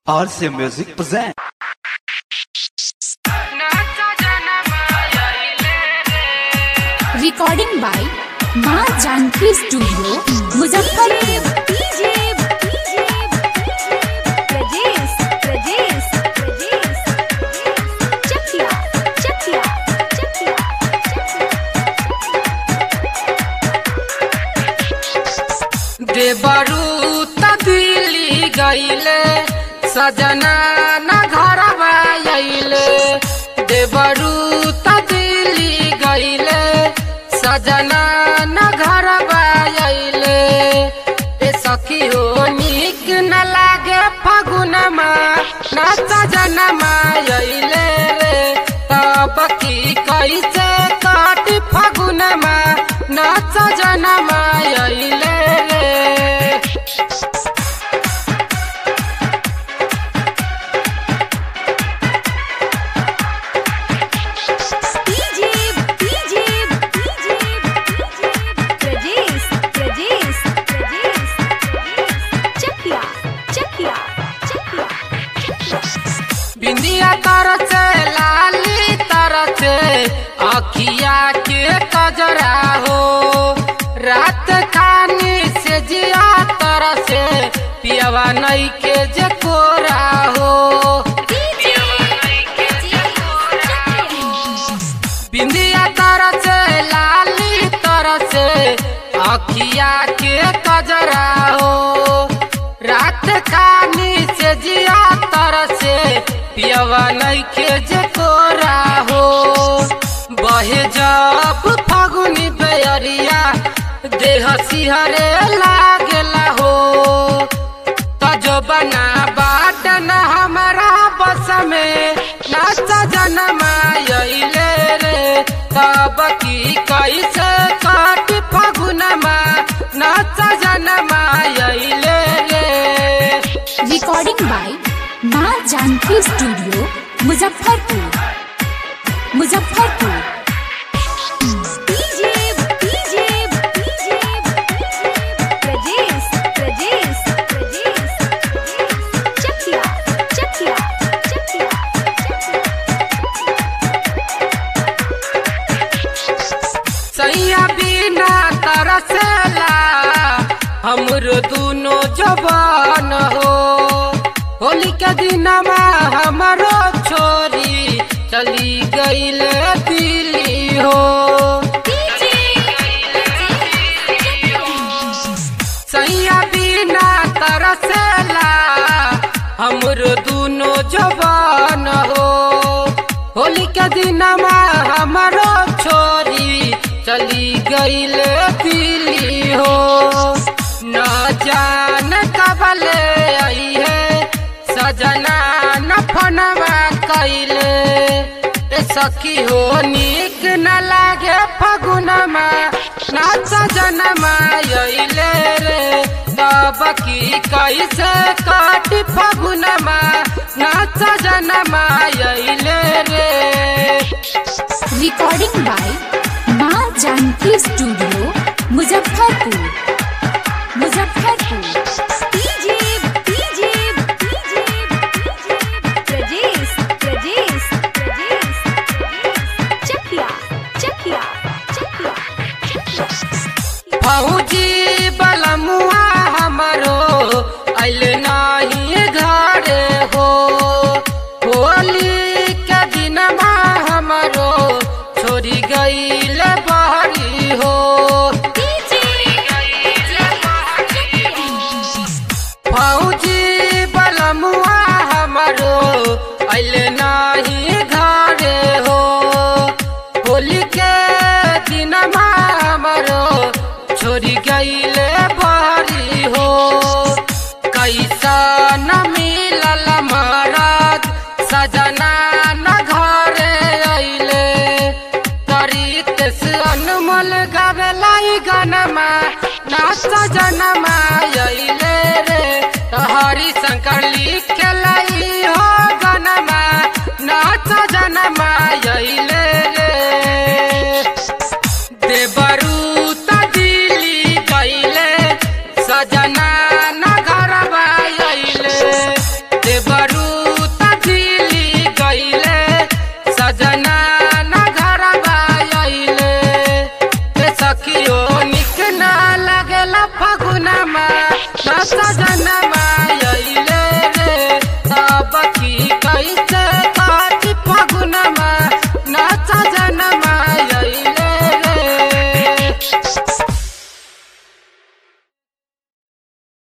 RC Music present. Recording by Maa Janki studio Muzaffarpur देवरू त दिल्ली गईले सजना न घरवा अइले देवरू त दिल्ली गईले सजना न घरवा अइले ए सखी हो निक न लागे फगुनमा न सजनमा अइले रे तब की कैसे काट फगुनमा न सजनमा अइले रे बिंदिया तरह से लाली तरह से अखिया के कजरा हो रात खानी से जिया तरह से पियवा नई के जे कोरा हो बिंदिया तरह से लाली तरह से अखिया के कजरा हो रात खानी से जिया तरह से पियवा नई के जे कोरा हो बहे जब फगुनी बेअरिया देह सिहरे लागेला हो तजो बना बाट न हमारा बस में नाच जनमा अइले रे तब की कैसे काट फगुनमा नाच जनमा अइले रे recording by Maa Janki studio Muzaffarpur Muzaffarpur सैया बिना तरसेला हमरो दुनो जवान हो होली के दिनमा हमारो छोरी चली गईल दिल्ली हो सैया बिना तरसेला हमरो दुनो जवान हो होली के दिनमा हमारो छोरी चली गईल दिल्ली हो न जान कबले आई है सजना न फनवा कैले ए सखी हो निक न लागे फगुनमा न सजनमा अइले रे तब की कैसे काट फगुनमा न सजनमा अइले रे recording by Maa Janki studio Muzaffarpur Muzaffarpur फौजी बलमुआ हमरो अल नाही घरे हो होली के दिनमा हमरो छोड़ी गईल बहरी हो फौजी बलमुआ हमरो अल नाही घरे हो होली के दिनमा हमरो छोड़ी गईले बहरी हो कैसा न मिलल महाराज सजना न घरे अइले तरीत से अनमोल गावेलाई गनमा ना सजनमा